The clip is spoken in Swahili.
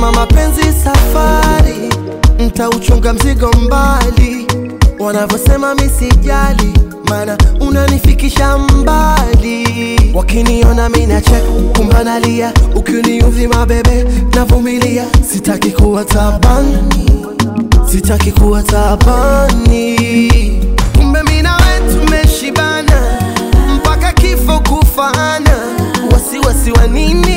kama mapenzi safari, mtauchunga mzigo mbali, wanavyosema misijali, mana unanifikisha mbali. Wakiniona mina check, kumbe nalia, ukiniudhi mabebe navumilia, sitaki kuwa tabani, sitaki kuwa tabani. Kumbe mina we tumeshibana mpaka kifo kufana, wasiwasi wa nini?